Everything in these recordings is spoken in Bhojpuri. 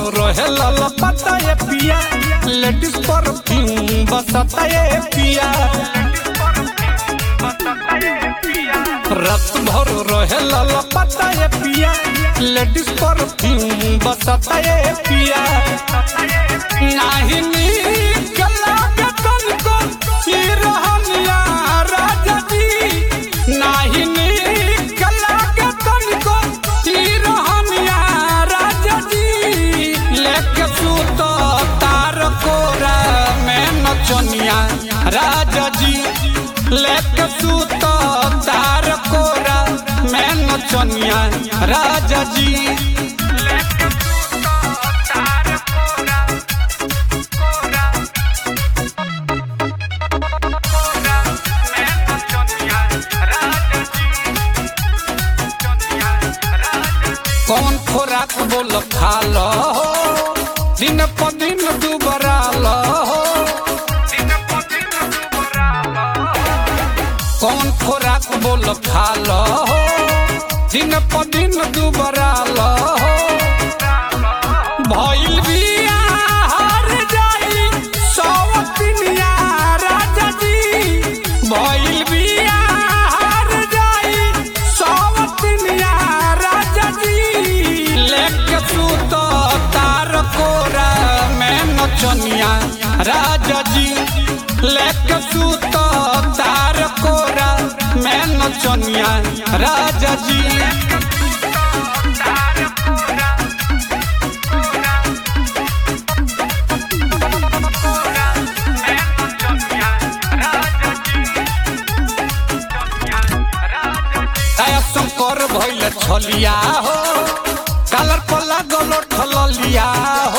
रहे लाला पता ये पिया लेडीज परफ्यूम बसता ये पिया रात भर रहे लाला पता ये पिया लेडीज परफ्यूम बसता ये पिया नाही नीक लागे तनको ई रहनिया राजा जी नाही नीक लागे तनको ई रहनिया राजा जी लेके सूत तार कोरा में नचनिया राजा जी लेके सूत तार कोरा में नचनिया राजा जी कौन खोराक बोल खा लो दिन प दिन दुबरा लो कौन खोराक बोल खा लो दिन प दिन दुबरा लो भइल बिया हर जाई सवतिनिया राजा जी भइल बिया हर जाई सवतिनिया राजा जी लेके सूत तार कोरा में नचनिया राजा जी लेके सूत तार कोरा में नचनिया राजा जी दया शंकर भइल छलिया हो कालर पल्ला गलो ठलिया हो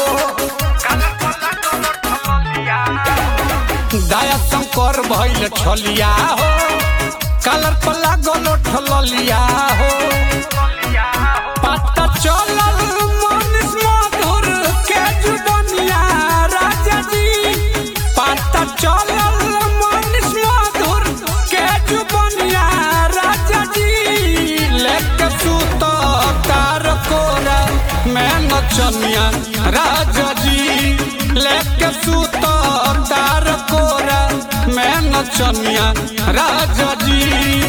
दया शंकर भइल छलिया हो कालर पल्ला गलो ठलिया हो पता चलल मनीष मधुर के जुबनिया राजा जी पता चलल मनीष मधुर के जुबनिया राजा जी लेके सूत तार कोरा में नचनिया राजा जी लेके सूत तार कोरा में नचनिया राजा जी